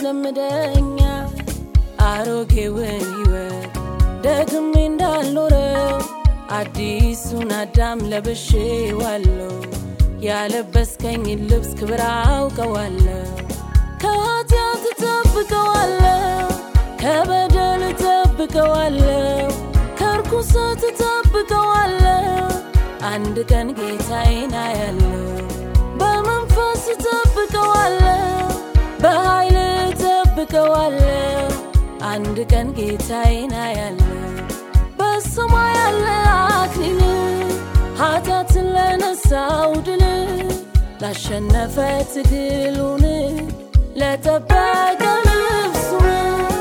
ያስለምደኛል አሮጌውን ሕይወት ደግሜ እንዳልኖረው አዲሱን አዳም ለብሼዋለሁ ያለበስከኝ ልብስ ክብር አውቀዋለሁ ከኃጢአት እጠብቀዋለሁ ከበደል እጠብቀዋለሁ ከርኩሰት እጠብቀዋለሁ አንድ ቀን ጌታዬን አያለሁ በመንፈስ እጠብቀዋለሁ በኃይል እጠብቀዋለሁ አንድ ቀን ጌታዬን አያለሁ በሰማይ ያለ አክሊል ኃጢአትን ለነሳው ድል ላሸነፈ ትግሉን ለጠበቀ ልብሱን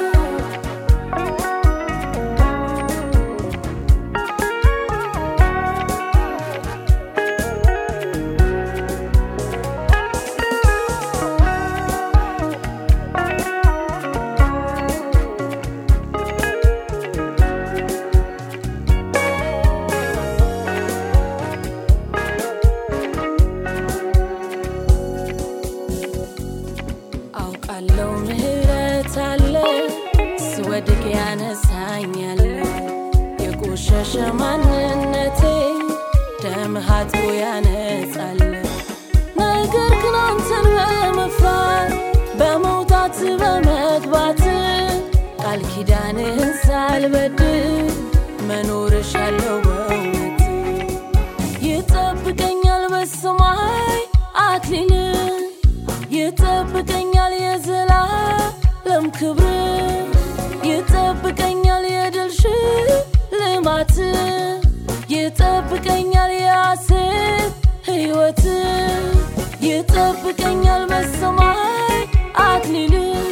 አውቃለው ምህረት አለ ስወድቅ ያነሳኛል የቆሸሸ ማንነቴ ደምህ አጥቦ ያነጻል ነገር ግን አንተን በመፍራት በመውጣት በመግባት ቃል ኪዳንህን ሳልበድል መኖርሻለው በእውነት ይጠብቀኛል በሰማይ አክሊል ይጠብቀኛል የዘላለም ክብር ይጠብቀኛል የድል ሽልማት ይጠብቀኛል የሐሴት ሕይወት ይጠብቀኛል በሰማይ አክሊል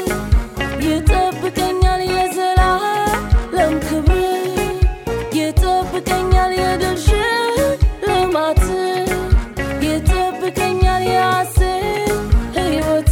ይጠብቀኛል የዘላለም ክብር ይጠብቀኛል የድል ሽልማት ይጠብቀኛል የሐሴት ሕይወት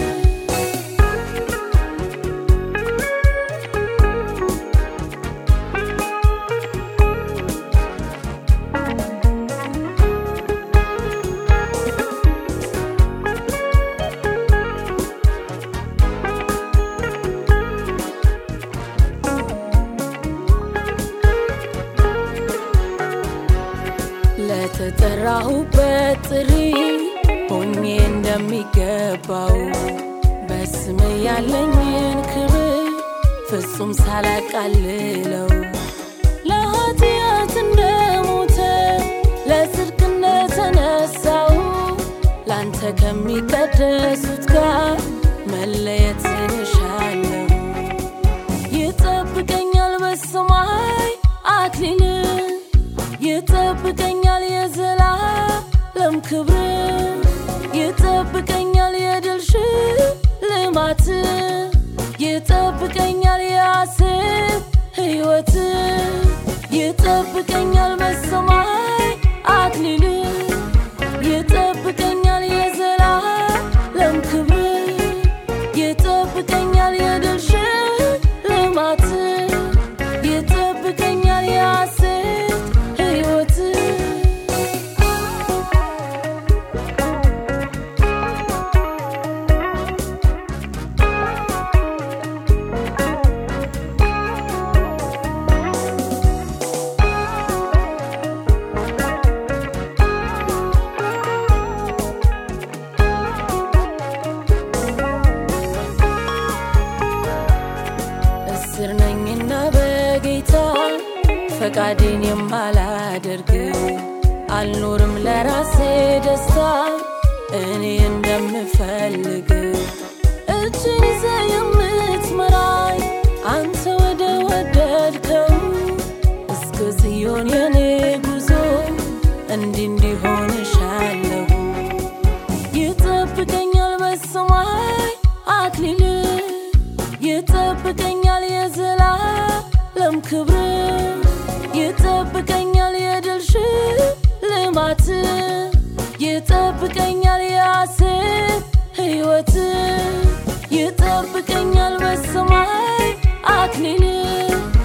ለተጠራሁበት ጥሪ ሆኜ እንደሚገባው በስም ያለኝን ክብር ፍጹም ሳላቃልለው ለኃጢአት እንደሞተ ለጽድቅ እንደተነሳው ላንተ ከሚቀደሱት ጋር መለየትን እሻለሁ ይጠብቀኛል በሰማይ አክሊል ይጠብቀኛል የዘላለም ክብር ይጠብቀኛል የድል ሽልማት ይጠብቀኛል የሐሴት ሕይወት ይጠብቀኛል በሰማይ አክሊል ይጠብቀኛል የዘላለም ክብር ይጠብቀኛል የድል ሽልማት ይጠብቀኛል የሐሴት ሕይወት እስር ነኝና በጌታ ፈቃዴን የማላደርግ አልኖርም ለራሴ ደስታ እኔ እንደምፈልግ እጅን ይዘ የምትመራኝ አንተ ወደ ወደድከው እስከ ጽዮን የኔ ጉዞ እንዲህ እንዲሆን እሻለሁ ይጠብቀኛል በሰማይ አክሊል ይጠብቀኛል የዘላለም ክብር ይጠብቀኛል የድል ሽልማት ይጠብቀኛል የሐሴት ሕይወት ይጠብቀኛል በሰማይ አክሊል